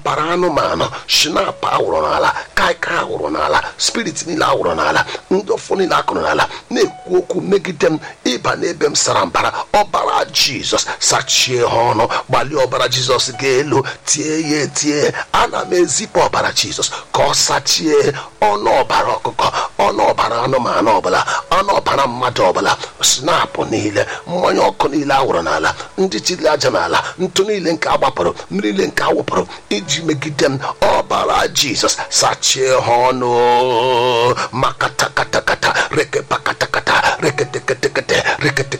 ọbara anụmanụ shinap awụrụ n'ala kaikai awụrụ n'ala spirit niile awụrụ n'ala ndị ọfọ niile akụrụ n'ala na-ekwu okwu megide m ịba n'ebe m sara mbara ọbara jizọs sachie ha ọnụ gbalie ọbara jizọs ga-elu tie ya etie ana m ezipụ ọbara jizọs ka ọ sachie ọnụ ọbara ọkụkọ ọnụ ọbara anụmanụ ọbụla ọnụ ọbara mmadụ ọbụla snapụ niile mmanya ọkụ niile awụrụ n'ala ndị chili aja n'ala ntụ niile nke agbapụrụ mmiri niile nke awụpụrụ iji megide m ọbara jizọs sachie ha ọnụ maka takatakata rekepakatakata reketeketekete rekete